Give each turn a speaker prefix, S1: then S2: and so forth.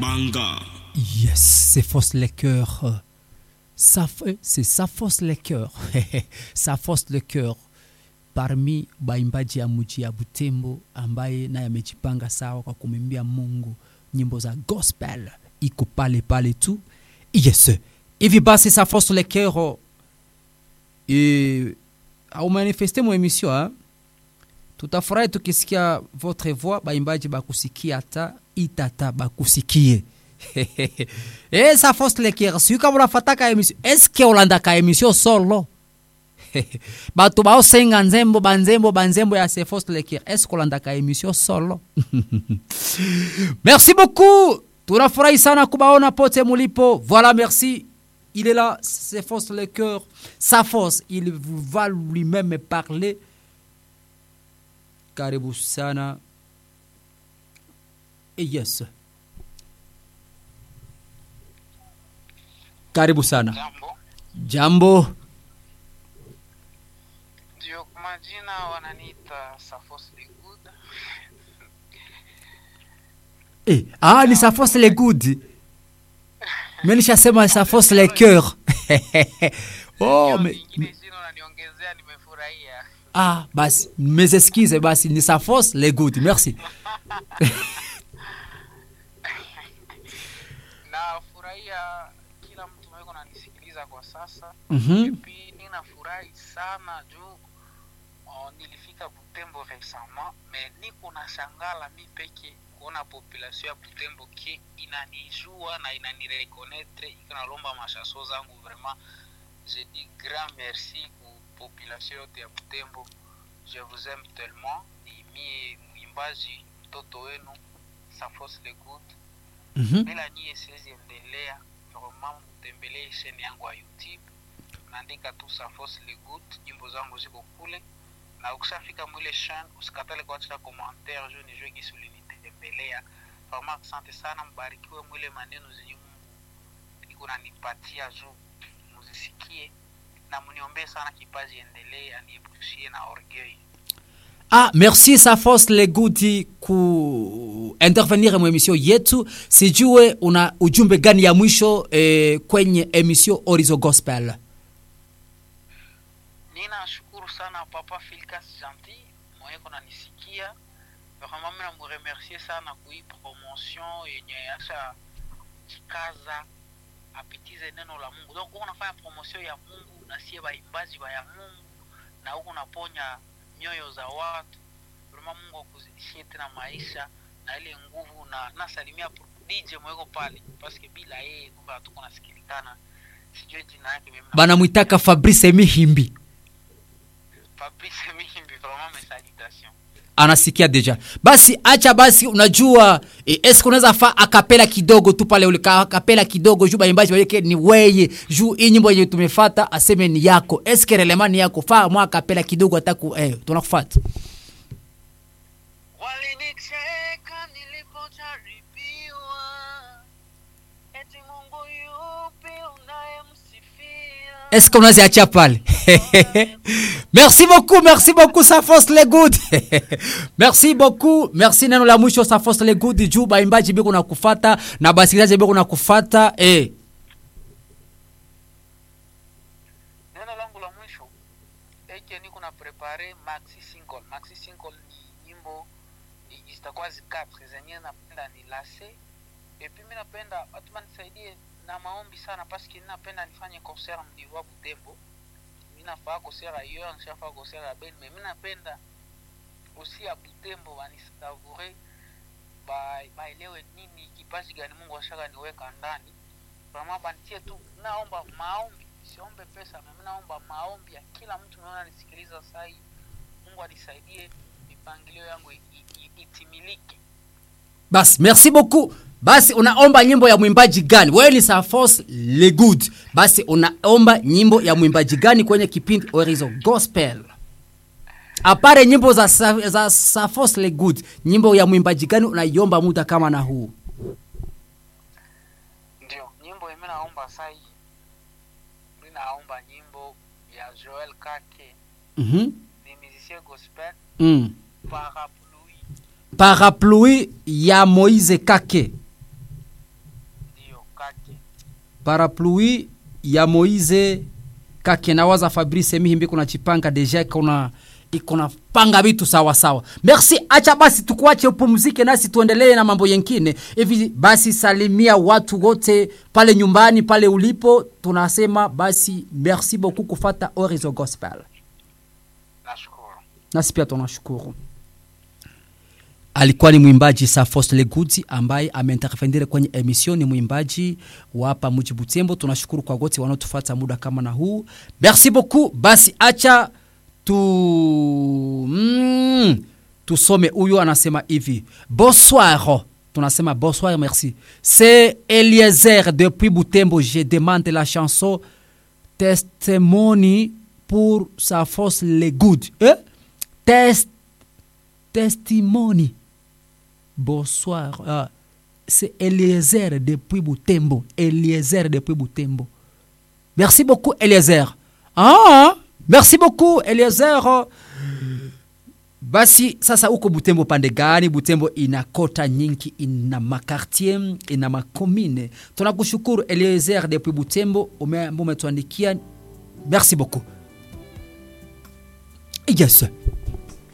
S1: banga
S2: Yes, c'est force les cœurs. Ça, f- c'est ça force les cœurs. ça force le cœur parmi baimbaji ya mji ya Butembo ambaye naye amejipanga sawa kwa kumwimbia Mungu nyimbo za gospel, iko pale pale tu. Yes, hivi basi ça force les cœurs et au manifeste mu emission hein? tutafurahi tukisikia votre voix baimbaji bakusikia hata itata bakusikie e sa force le cœur siu kama unafataka emission eske ulandaka emission solo batu baosenga nzembo banzembo banzembo ya se force le cœur eske ulandaka emission solo merci beaucoup tunafurahi sana kubaona pote mulipo voilà merci il est là c'est force le cœur sa force il vous va lui-même parler karibu sana Eh, yes karibu sana
S3: Jambo,
S2: jambo
S3: ndio kwa majina wananiita Safos the Good.
S2: eh, ah, ni safos le good mi nishasema safos le cœur oh,
S3: Hiyo
S2: me,
S3: lingine jina unaniongezea, nimefurahia.
S2: ah, basi mes excuses basi ni safos le good merci
S3: Nafurahia kila mtu mweko nanisikiliza kwa sasa.
S2: Mhm.
S3: Pia ninafurahi sana juu oh, nilifika Butembo resama me niko na shangala mi peke kuona population ya Butembo ki inanijua na inanirekonetre iko nalomba mashaso zangu vraiment je dis grand merci ku population yote ya Butembo je vous aime tellement ni mie mwimbaji mtoto wenu Safos le Good
S2: Mhm.
S3: bila nyie siwezi endelea vraiment mtembelee sheni yangu ya youtube naandika tu safos le good nyimbo zangu ziko kule na ukishafika mwile shan usikatale kuacha commentaire juu nijue gisi ulinitembelea vraiment asante sana mbarikiwe mwile maneno zenye mungu iko nanipatia juu muzisikie na mniombee sana kipaji endelee aniepushie na orgueil
S2: Ah, merci Safos Legudi ku intervenir mu emission yetu. Sijue una ujumbe gani ya mwisho eh, kwenye emission Orizo Gospel.
S3: ninashukuru sana papa filkas gentil mweko nanisikia vraiment mi namuremercie sana kui promotion yenye asha jikaza apitize neno la mungu donc huko nafanya promotion ya mungu na sie baimbaji ba ya mungu na huko naponya nyoyo za watu vraiment mungu akuzidishie tena maisha na ile nguvu na nasalimia dj mweko pale paske bila yeye kumbe hatuko nasikilikana sijue jina yake mimi na-
S2: Banamwitaka Fabrice Mihimbi.
S3: Fabrice Mihimbi, vraiment mes salutations.
S2: Anasikia deja. Basi acha basi unajua eh, eske unaweza fa akapela kidogo tu pale ule ka- akapela kidogo juu baimbaji waweke ni weye juu hii nyimbo yenye tumefata aseme ni yako. Eske relemani yako fa mwa akapela kidogo ataku eh tunakufuata.
S3: Walinicheka nilipojaribiwa, eti Mungu yupi unayemsifia?
S2: Est-ce qu'on a ziachia pale merci beaucoup merci beaucoup safos le good merci beaucoup merci neno la mwisho safos le good juu baimbaji biko na kufata na basikilizaji biko na kufata eh.
S3: Neno langu la mwisho eke niko na prepare maxi single. Maxi single ni nyimbo i- zitakuwa zikatre zenye napenda ni lase epi mi napenda watu manisaidie na maombi sana paske napenda nifanye concert mnivoa Butembo. Mi nafaa concert ailleurs, nishafaa concert ya Beni, mais mi napenda aussi ya Butembo banisavure ba- baelewe nini kipaji gani Mungu ashaka niweka ndani vraiment banitie tu, naomba maombi, siombe pesa, mimi naomba maombi ya kila mtu naona nisikiliza saa hii. Mungu anisaidie mipangilio yangu i- i- itimilike.
S2: basi merci beaucoup basi unaomba nyimbo ya mwimbaji gani wewe ni safos le good basi unaomba nyimbo ya mwimbaji gani kwenye kipindi orizo gospel apare nyimbo za, Sa- za safos le good nyimbo ya mwimbaji gani unaiomba muda kama na huu
S3: Ndio nyimbo mimi naomba saa hii, mimi naomba nyimbo ya Joel Kake,
S2: mm-hmm.
S3: ni musicien gospel
S2: mm.
S3: parapluie
S2: parapluie ya moise kake
S3: kake
S2: parapluie ya moise kake nawaza fabrice mihimbi kuna chipanga deja ikona ikona panga vitu sawa sawa merci acha basi tukuache upumzike nasi tuendelee na mambo yengine hivi basi salimia watu wote pale nyumbani pale ulipo tunasema basi merci beaucoup kufata orizo gospel
S3: nashukuru
S2: nasi pia tunashukuru alikuwa ni mwimbaji Safos Legudi ambaye ameintervenire kwenye emission. Ni mwimbaji wa hapa mji Butembo. Tunashukuru kwa wote wanaotufuata muda kama na huu, merci beaucoup. Basi acha tu mm, tusome. Huyo anasema hivi bonsoir, tunasema bonsoir, merci. C'est Eliezer depuis Butembo. Je demande la chanson Testimony pour Safos Legudi eh? Test testimony. Bonsoir. Ah, c'est Eliezer depuis Butembo. Eliezer depuis Butembo. Merci beaucoup, Eliezer. Ah, merci beaucoup, Eliezer. Basi sasa uko Butembo pande gani? Butembo ina kota nyingi, ina makartier, ina makomine. Tunakushukuru Eliezer depuis Butembo, ume- umetuandikia. Merci beaucoup. Yes.